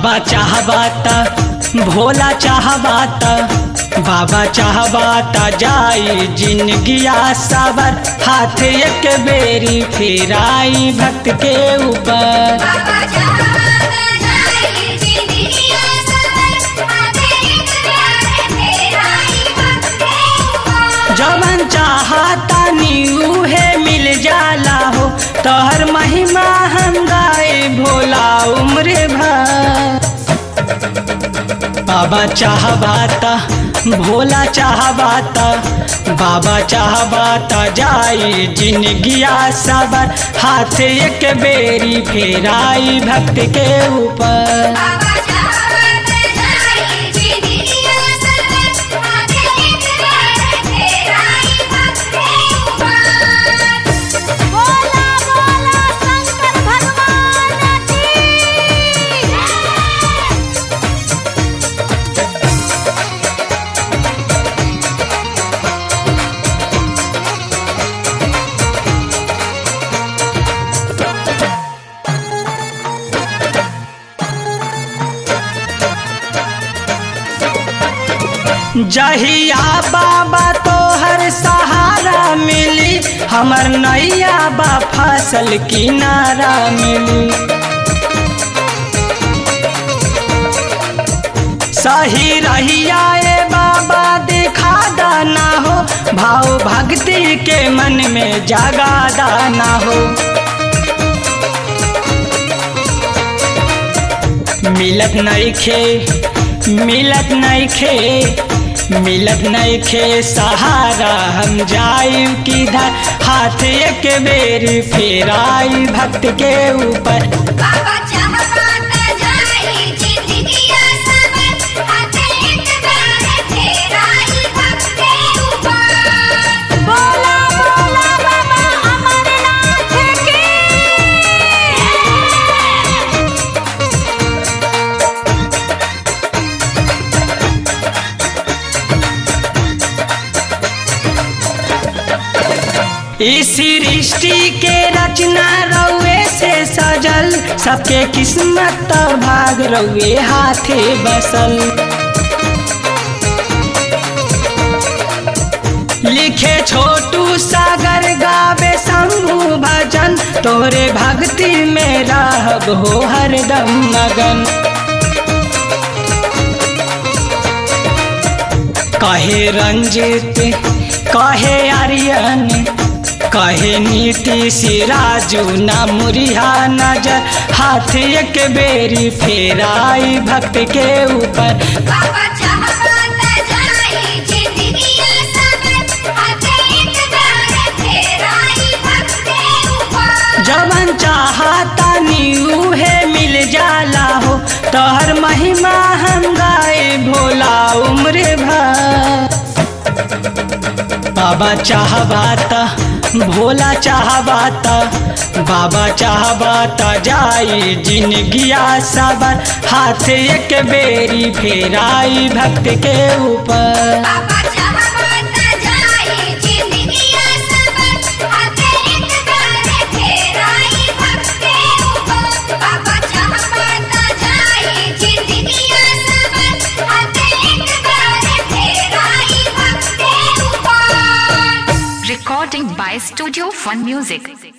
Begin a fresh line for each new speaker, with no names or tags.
बाबा चाहबाता भोला चाहबाता बाबा चाहबाता जाई जिंदगिया सावर हाथ एक बेरी फेराई भक्त के ऊपर
बाबा चाहता जाए जिंदगिया सबर आते एक प्यार तेरा ही भक्त के
जवन चाहता नीऊ है मिल जाला हो तोहर महिमा हम गाए भोला उम्र भर बाबा चाहबाता भोला चाहबाता बाबा चाहबाता जाई जिंदगिया सबर हाथ एक बेरी फेराई भक्त के ऊपर
बाबा चाहता जाए जिंदगिया सबर आते एक प्यार तेरा ही भक्त के बोला बोला शंकर भगवान की
जहिया बाबा तोहर सहारा मिली हमर नैया बा फसल किनारा मिली सही रहिया ए बाबा दिखा दाना हो भाव भक्ति के मन में जगा दाना हो मिलत नइखे मिलत नइखे मिलत नइखे सहारा हम जाई किधर हाथ एक बेरी फेराई भक्त के ऊपर
बाबा चाहता जाए जिंदगिया सबर आते एक प्यार तेरा ही भक्त के ऊपर बोला बोला बाबा अमरनाथ की
इस सृष्टि के रचना रउए से सजल सबके किस्मत और भाग रउए हाथे बसल लिखे छोटू सागर गावे शंभु भजन तोरे भक्ति में रहब हो हरदम मगन कहे रंजित कहे आर्यन कहे नीति सिराजू ना मुरिहा नजर हाथ एक बेरी फेराई भक्त के ऊपर
बाबा चाहता जाए जिंदगिया सबर आते एक प्यार तेरा ही भक्त के ऊपर
जवन चाहता नीऊ है मिल जाला हो तोहर महिमा हम गाए भोला उम्र भर बाबा चाहबाता भोला चाहबाता बाबा चाहबाता जाई जिंदगिया सबर हाथ एक बेरी फेराई भक्त के ऊपर
बाबा चाहता जाए जिंदगिया सबर आते एक प्यार तेरा ही भक्त के ऊपर बाबा चाहता जाए जिंदगिया सबर आते एक प्यार तेरा ही भक्त के ऊपर
Recording by Studio Fun Music.